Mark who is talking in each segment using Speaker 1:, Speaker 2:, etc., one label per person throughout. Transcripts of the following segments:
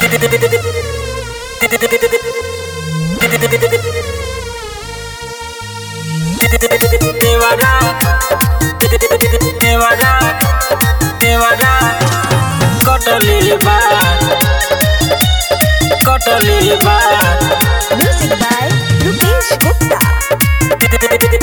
Speaker 1: देवरा देवरा देवरा कटले बा कटले बा
Speaker 2: Music by Rupesh Gupta.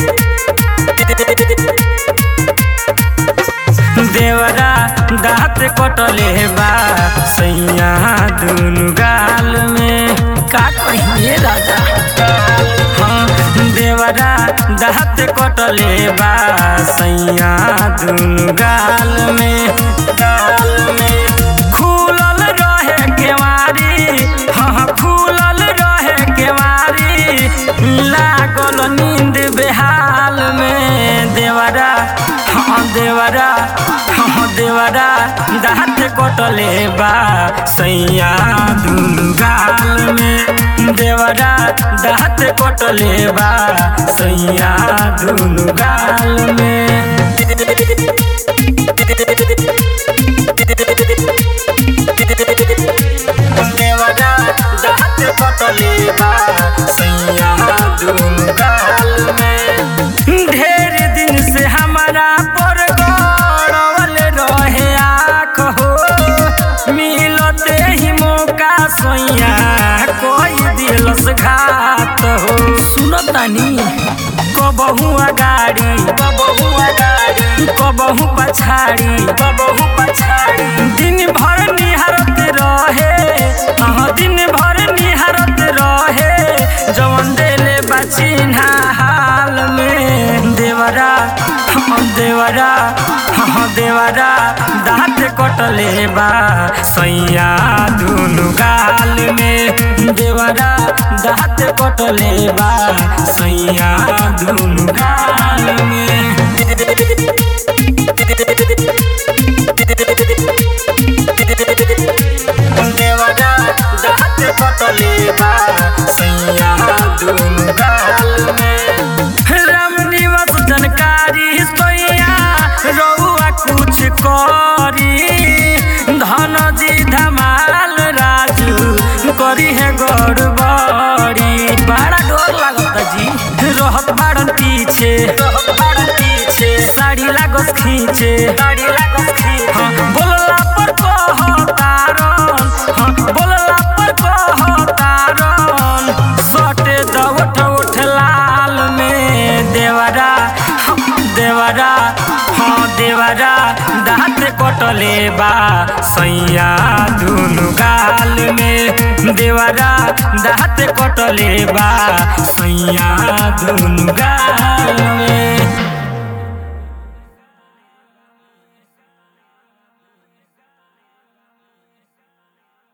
Speaker 1: देवरा दाँत कटले बा सैया दुनु गाल में का कहिए राजा हाँ देवरा दाँत कटले बा सैया दुनु गाल में गाल में खुलल रहे केवारी हाँ खुलल रहे केवारी लागल नींद बेहाल में देवरा हाँ देवरा हाँ देवरा दाँत कटले बा सैया दुनु गाल में देवरा दाँत कटले बा सैया दुनु गाल में देवरा दाँत कटले बा सैया दुनु गाल में ढेर दिन से हमारा पर गड़ल रहे आँख हो मिलते ही मौका सैया कोई दिलस घात हो सुनतानी कबहू अगाड़ी कबहू अगाड़ी कबहू पछाड़ी कबहू पछाड़ी दिन भर निहारत रहे अहाँ दिन भर निहारत रहे जवन देले बचिन्हा हाल में देवरा हाँ देवरा हाँ देवरा दाँत कटले बा सैया दुनु गाल में देवरा दाँत कटले बा सैया दुनु गाल में देवरा दाँत कटले बा सैया दुनु गाल में राम निवास जानकारी सोया रउआ कुछ करी धन जी धमाल राजू करी है गड़बड़ी बड़ा डर लागता जी रहत बाड़न पीछे रहत बाड़न पीछे साड़ी लागस खींचे साड़ी लागस खींचे हाँ, बोलला पर कहतारन हाँ, बोलला पर कहतारन सटे दवठ उठ लाल में देवरा हाँ, देवरा हाँ देवरा दाँत कटले बा सैया दुनु गाल में देवरा दाँत कटले बा सैया दुनु गाल में